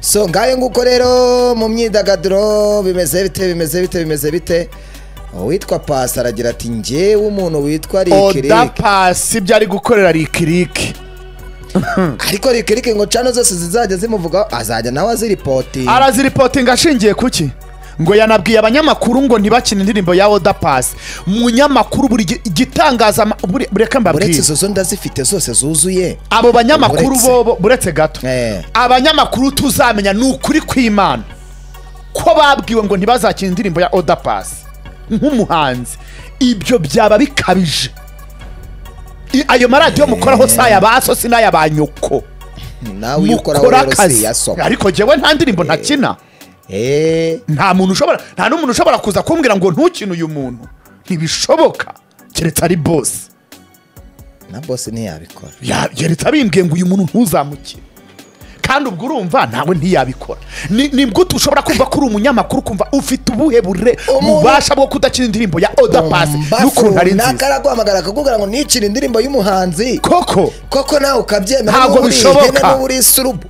so ngayo nguko rero mu myidagaduro bimeze bite bimeze bite bimeze bite uwitwa pasi aragira ati ngewe umuntu witwa oda rikiriki pasi ibyo ari gukorera rikiriki ariko rikiriki ngo cano zose zizajya zimuvugaho azajya nawe aziripotinga araziripotinga ashingiye kuki ngo yanabwiye abanyamakuru ngo ntibakine indirimbo ya oda pasi munyamakuru buri gi- igitangaza ama- buri- bureke uretse mbabwire izo zo ndazifite zose zuzuye abo banyamakuru Uretse. bo bo- buretse gato Eh. abanyamakuru tuzamenya ni ukuri kw'imana ko babwiwe ngo ntibazakina indirimbo ya oda pasi nk'umuhanzi ibyo byaba bikabije I- ayo maradiyo mukoraho si aya ba so si n'aya ba nyoko nawe iyo ukora mukora rero si akazi yasoma ariko jyewe nta ndirimbo ntakina eee nta muntu ushobora nta n'umuntu ushobora kuza kumbwira ngo ntukine uyu muntu ntibishoboka keretse ari bose na bose ntiyabikora Ya- keretse abimbwiye ngo uyu muntu ntuzamukire kandi ubwo urumva nawe ntiyabikora Ni- ni bwo ushobora kumva ko uri umunyamakuru ukumva ufite ubuhe bure Umuntu- ububasha bwo kudakina indirimbo ya oda pasi n'ukuntu ari naka nziza araguhamagara akakubwira ngo nicire indirimbo y'umuhanzi koko koko nawe ukabyemera Ntabwo n'ubu uri bishoboka. ihene n'ubu uri isurubu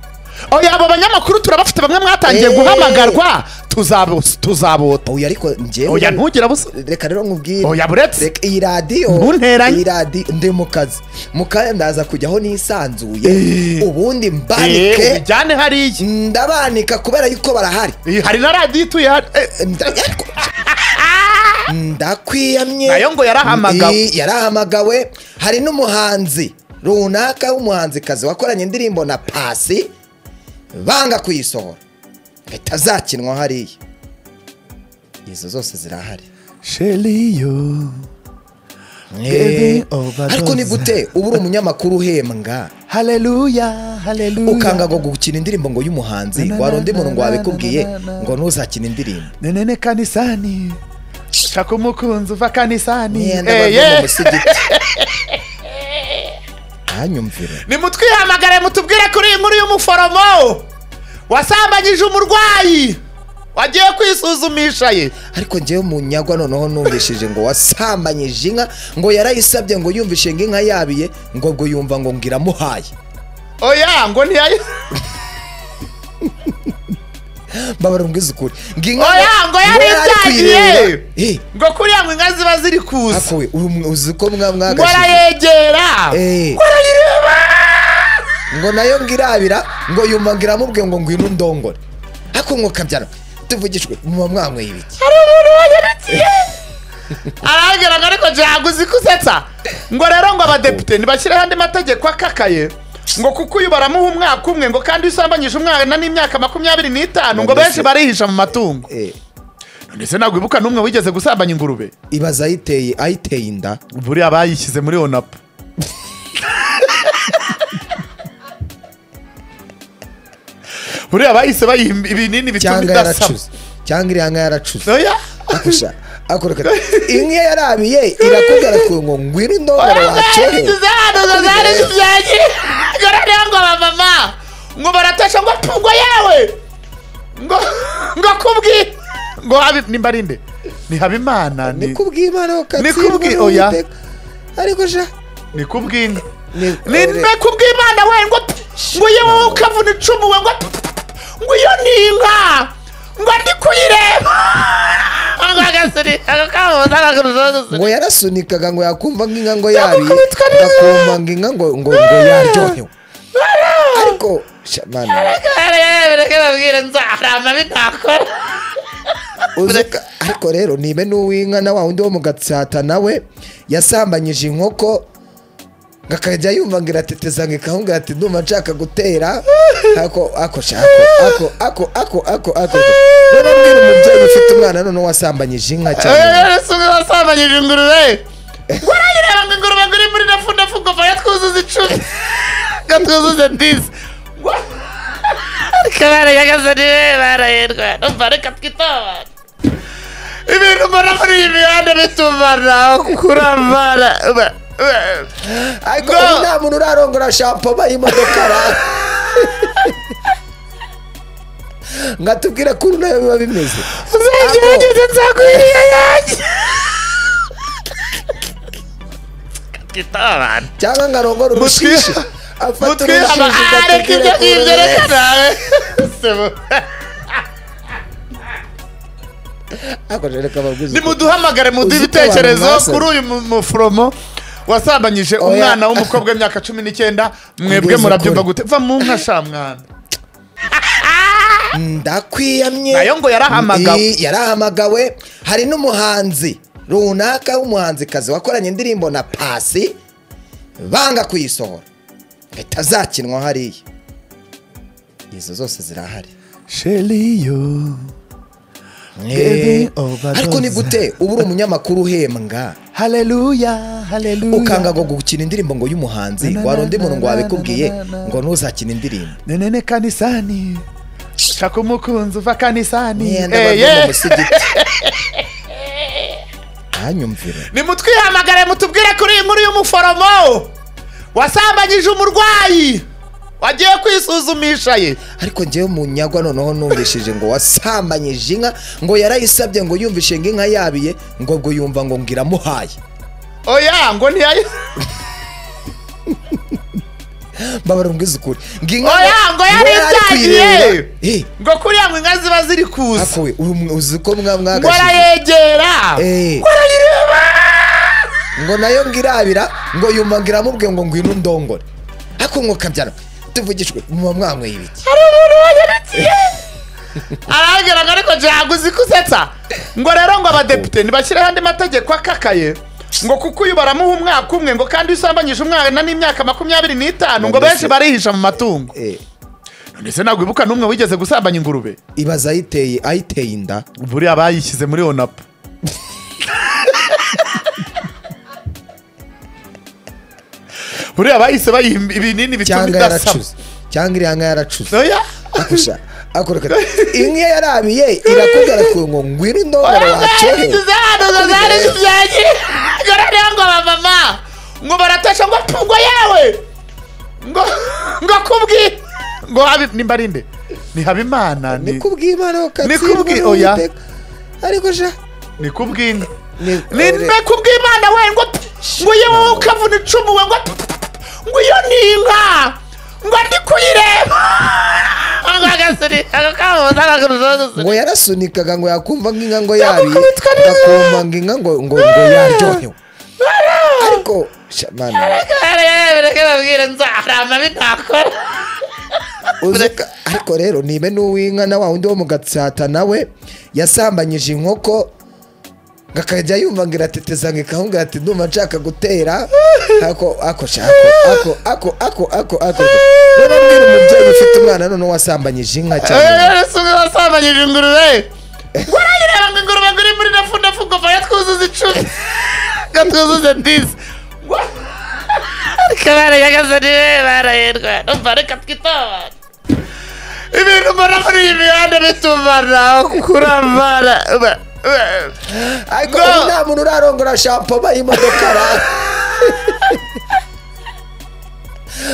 oya abo banyamakuru turabafite bamwe mwatangiye Eh. guhamagarwa tuzabo- tuzabota oya ariko njyewe oya ntugire busa reka rero nkubwire Oya, buretse. Reka iyi radiyo Ntunteranye. iyi radiyo ndi mu kazi mu kazi ndaza kujyaho nisanzuye Eh. ubundi Eh, mbanike ubijyane hariya ndabanika kubera yuko barahari Iyi, hari na radiyo ituye hano Eh, Nda- ariko- ndakwiyamye Nayo ngo yarahamagawe. Ndi- yarahamagawe hari n'umuhanzi runaka w'umuhanzikazi wakoranye indirimbo na pasi banga kuyisohora itazakinwa hariya izo zose zirahari sheliyo Eh, overdose. ariko ni gute uba uri umunyamakuru uhembwa haleluya haleluya ukanga ngo gukina indirimbo ngo y'umuhanzi Na, na, wari undi na, muntu ngo na, na, wabikubwiye na, na. ngo ntuzakine indirimbo nenene kanisani shaka umukunzi uva kanisani Niye Eh, ndabazwa yeah. mu musigiti ntanyumvire nimutwihamagare mutubwire kuri iyi nkuru y'umuforomo wasambanyije umurwayi wagiye kwisuzumisha ye ariko njyewe umunyagwa noneho numvishije ngo wasambanyije inka ngo yarayisabye ngo yumvishe ngo inka yabiye ngo ubwo yumva ngo ngiramuhaye oya ngo ntiyayi mbabara mbwiza ukuri ngo inka oya ngo ngo yari yaribyagiye kuyireba. Eh, ngo kuriya ngo inka ziba ziri kuza akowe uyu mu- uzi ko mwa ngo mwagashije arayegera Eh. ngo nayo ngo irabira ngo yumva ngo iramubwe ngo ngwino undongore ariko mwokabyara tuvugishwe muba mwanyweye ibiki hari umuntu wanyurukiye arahagera ngo ariko ntabwo uzi kusetsa ngo rero ngo abadepite ntibashyireho andi mategeko akakaye ngo kuko uyu baramuha umwaka umwe ngo kandi usambanyije umwana n'imyaka makumyabiri n'itanu ngo benshi barihisha mu matungo Eh, ndetse ntabwo wibuka n'umwe wigeze gusambanya ingurube ibaza ayiteye ayiteye inda buriya bayishyize muri onapu buriya bahise bayiha ibinini bituma cyangwa idasama yaracuze cyangwa iriya nka yaracuze oya akusha akoreka inka iyo yarabiye irakubwira ko ngo ngwira indongore wacoye ngo abamama ngo baratasha ngo pungo yawe ngo ngo kubwi ngo habe nimba ari nde ni habimana ni ni kubw'imana ukatsindwa Ni kubwi- n'uwiteka. oya. ariko sha ni kubwinka Ni- ni mbe kubw'imana we ngo p- ngo iyo wowe ukavuna icumu we ngo p- p- p- ngo iyo ni inka ngo ndi kuyireba ngo agasuri ako kabuza akagasuri ngo yarasunikaga ngo yakumva nk'inka ngo Yakubitwa yabiye n'inka. agakumva ngo inka ngo ngo ngo yaryohewe ariko sha mana reka babwire nzaharama bitakora uzi ko- ariko rero nibe n'uw'inka na wa wundi wo mu gatsata nawe yasambanyije inkoko ngo akajya yumva ngo irateteza ngo ikambwira ati ndumva nshaka gutera ako ako sha, ako ako ako ako ako rero mbwira umubyeyi ufite umwana noneho wasambanyije inka cyane umusore wasambanyije ingurube ngo urayireba ngo ingurube ngo iri muri nafu nafu ngo vayo twuzuze icumi ngo twuzuze disi ngo ariko barayagaze niwe barayirwa numva reka twitobare ibintu mbona muri iyi mihanda bitumana kuramara ba- ba- ariko Ngo- ubu nta muntu urarongora shampoma y'imodoka ra nkatubwira ko uru nayo biba bimeze uzagerageze nzagwiriye yanjye twitobare cyangwa ngarongora Mutwi- urushishi afata mutwihama urushishi areka ibyo ngibyo ngatubwira reka nawe igitebo hakoreshejwe kabaguzi nimuduhamagare muduhe Uzi ko abantu ibitekerezo basabye. kuri uyu mu- muforomo wasambanyije Oya. umwana w'umukobwa w'imyaka cumi n'icyenda mwebwe Ngeze murabyumva kure. gute va mu nka sha mwana ndakwiyamye nayo ngo yarahamagawe. Ndi- yarahamagawe hari n'umuhanzi runaka w'umuhanzikazi wakoranye indirimbo na pasi banga kuyisohora ahita azakinwa hariya izo zose zirahari sheriyo Eh, overdose. ariko ni gute uba uri umunyamakuru uhembwa haleluya haleluya ukanga ngo gukina indirimbo ngo y'umuhanzi Na, na, wari undi na, muntu ngo na, na, wabikubwiye na, na, na. ngo ntuzakine indirimbo nenene kanisani shaka umukunzi uva kanisani Yenda Eh, bava mu yeah. musigiti ntanyumvire nimutwihamagare mutubwire kuri iyi nkuru y'umuforomo wasambanyije umurwayi wagiye kwisuzumisha ye ariko njyewe munyagwa noneho numvishije ngo wasambanyije inka ngo yarayisabye ngo yumvishe ngo inka yabiye ngo ubwo yumva ngo ngiramuhaye oya ngo ntiyayi mbabara mbwiza ukuri ngo inka oya ngo yari yari ibyagiye kuyireba. Eh, ngo kuriya ngo inka ziba ziri kuza ariko we uyu mwe uzi ko mwa ngo mwagashije arayegera Eh, ngo nayo ngirabira ngo yumva ngiramubwe ngo ngwino undongore ariko ngo kabyara tuvugishwe muba mwanyweye ibiki hari umuntu wanyarikiye arahagera ngo ariko ntabwo uzi kusetsa ngo rero ngo abadepite ntibashyireho andi mategeko akakaye ngo kuko uyu baramuha umwaka umwe ngo kandi iyo usambanyije umwana n'imyaka makumyabiri n'itanu ngo benshi barihisha mu matungo Eh, ndetse ntabwo wibuka n'umwe wigeze gusambanya ingurube ibaza ayiteye ayiteye inda buriya bayishyize muri onapu buriya bahise bayiha ibinini bituma cyangwa idasama yaracuze cyangwa iriya nka yaracuze oya akusha akureka inka yarabiye irakubwira ko ngo ngwira indongore wacyohe yashyize hano ngo zari zibyagiye ngo noneho ngo abamama ngo baratasha ngo tungo yewe ngo ngo kubwi ngo habe nimba ari nde ni habimana ni ni kubw'imana Ni ukatsindwa kubwi- oya. n'Uwiteka. ariko sha ni kubw'inka Ni- ni mbe kubw'imana we ngo p- ngo yewe ukavuna icumu we ngo p- ngo iyo ni inka ngo ndi kuyireba ngo agasuri ako kabuza akagarura ngo yarasunikaga ngo yakumva nk'inka ngo Ntabwo yabiye kubitwa neza. agakumva nk'inka ngo ngo ngo yaryohewe ariko sha mana reka babwire nzarama binakora uzi ko- ariko rero nibe n'uw'inka na wa wundi wo mu gatsata nawe yasambanyije inkoko ngakajya yumva ngo irateteza ngo ikahungira ati ndumva nshaka gutera ako ako sha, ako ako ako ako ako rero mbwira umubyeyi ufite umwana noneho wasambanyije inka cyane asuka wasambanyije ingurube ngo urayireba ngo ingurube ngo iri muri nafu nafu ngo vaya twuzuze icumi ngo twuzuze disi kabare yagaze niwe barahirwa numva reka twitobare ibintu mbona muri iyi mihanda bitumara kuramara Ba- ba- ariko Ngo- ubu nta muntu urarongora shampo y'imodoka ara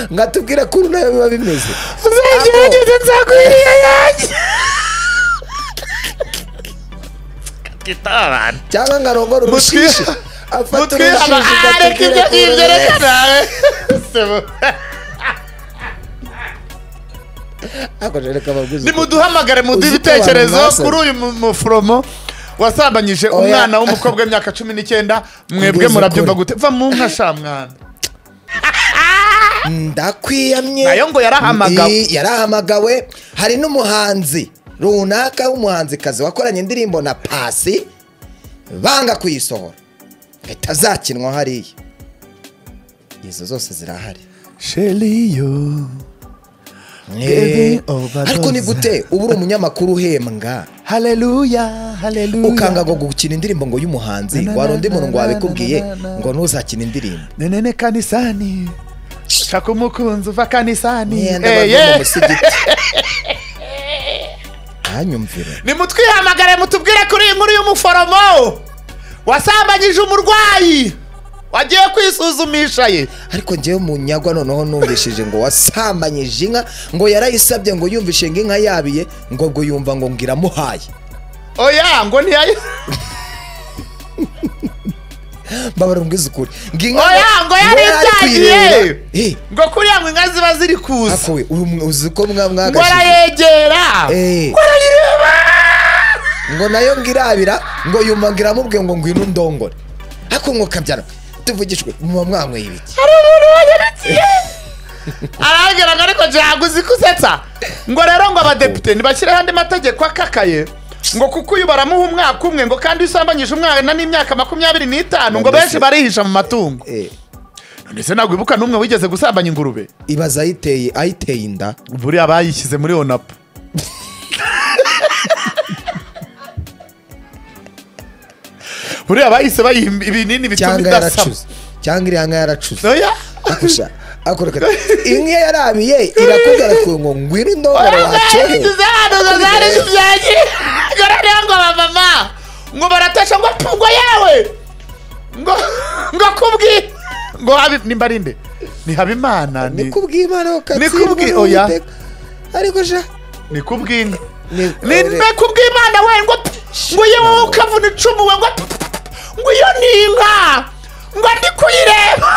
ngatubwira ko ubu nayo biba bimeze uzagerageze nzaguhiriye yanjye twitobare cyangwa ngarongora Mutwi- urushishi afata mutwi urushishi areka ibyo ngibyo reka nawe Sebo. akoresheje kabaguzi nimuduhamagare muduhe Uzi ko abantu ibitekerezo basabye. kuri uyu mu- muforomo wasambanyije Oya. umwana w'umukobwa w'imyaka cumi n'icyenda mwebwe Ngeze murabyumva kure. gute va mu nka sha mwana ndakwiyamye nayo ngo yarahamagawe Ndi- yarahamagawe hari n'umuhanzi runaka w'umuhanzikazi wakoranye indirimbo na pasi banga kuyisohora ahita azakinwa hariya izo zose zirahari sheriyo Eh, overdose. ariko ni gute uba uri umunyamakuru uhembwa haleluya haleluya ukanga ngo gukina indirimbo ngo y'umuhanzi Na, na, wari undi na, muntu ngo na, na, wabikubwiye na, na. ngo ntuzakine indirimbo nenene kanisani shaka umukunzi uva kanisani Yenda Eh, bava yeah. mu musigiti ntanyumvire nimutwihamagare mutubwire kuri iyi nkuru y'umuforomo wasambanyije umurwayi wagiye kwisuzumisha ye ariko njyewe munyagwa noneho numvishije ngo wasambanyije inka ngo yarayisabye ngo yumvishe ngo inka yabiye ngo ubwo yumva ngo ngiramuhaye oya ngo ntiyayi mbabara umbwiza ukuri ngo Oya, ngo ngo yari yari ibyagiye. kuyireba. Eh, ngo kuriya ngo inka ziba ziri kuza akowe uyu mwe uzi ko mwa ngo mwagashije arayegera Eh, ngo nayo ngo irabira ngo yumva ngo iramubwiye ngo ngwino undongore ariko ngo kabyara tuvugishwe muba mwanyweye ibiki hari umuntu wanyurukiye arahagera ngo ariko ntabwo uzi kusetsa ngo rero ngo abadepite ntibashyireho andi mategeko akakaye ngo kuko uyu baramuha umwaka umwe ngo kandi usambanyije umwana n'imyaka makumyabiri n'itanu ngo benshi barihisha mu matungo Eh, ndetse ntabwo wibuka n'umwe wigeze gusambanya ingurube ibaza ayiteye ayiteye inda buriya bayishyize muri onapu buriya bahise bayiha ibinini bituma cyangwa idasaba yaracuze cyangwa iriya nka yaracuze oya akusha akoreka inka iyo yarabiye irakubwira ko ngo ngwino indongore oya wacorewe zishyize ahantu ngo zari zibyagiye ngo noneho ngo abamama ngo baratasha ngo pfungo yewe ngo ngo kubwi ngo habe nimba ari nde ni habimana ni ni kubw'imana Ni ukatsindwa kubwi- oya. n'Uwiteka. ariko sha ni kubw'inka ni- ni mbe kubw'imana we ngo p- ngo yewe ukavuna icumu we ngo p- p- p- ngo iyo ni inka ngo ndi kuyireba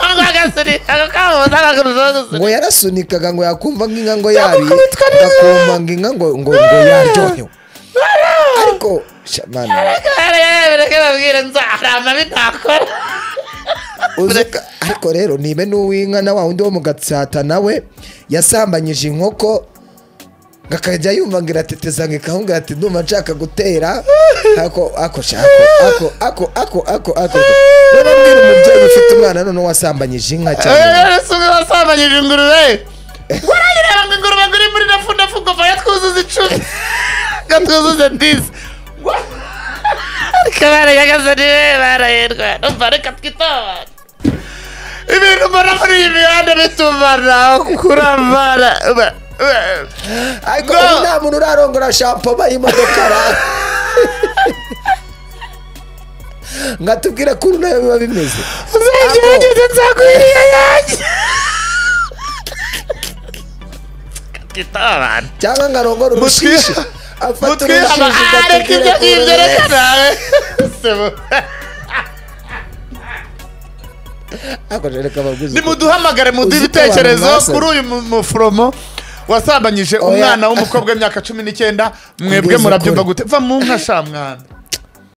ngo agasuri ako kabuza akaguruza ngo yarasunikaga ngo yakumva nk'inka ngo yabiye Yakukubitwa neza. agakumva ngo inka ngo ngo ngo yaryohewe ariko sha mana uzi ko- ariko rero nibe n'uw'inka na wa wundi wo mu gatsata nawe yasambanyije inkoko ngo akajya yumva ngo irateteza ngo ikahunga ati ndumva nshaka gutera ako ako sha ako ako ako ako ako rero mbwira umubyeyi ufite umwana none wasambanyije inka cyane wasambanyije ingurube warayireba ngo ingurube ngo iri muri ndafundafungo vaya twuzuze icumi ngo twuzuze disi ariko barayagaze niwe barayirwa numva reka twitobare ibintu mbona muri iyi mihanda bitumara kuramara ba- ba- ariko Ngo- ubu nta muntu urarongora shampoma y'imodoka ra nkatubwira ko uru nayo biba bimeze uzagerageze nzagwiriye yanjye twitobare cyangwa nkarongora Mutwi- urushishi afata mutwe urushishi aba ngatubwira areka ibyo ko uru ngibyo reka nayo- nawe sebo Ariko reka baguze ukuri. nimuduhamagare muduhe Uzi ko abantu ibitekerezo basabye. kuri uyu mu- muforomo wasambanyije Oya. umwana w'umukobwa w'imyaka cumi n'icyenda Ubwiza mwebwe murabyumva ukuri. gute va mu nka sha mwana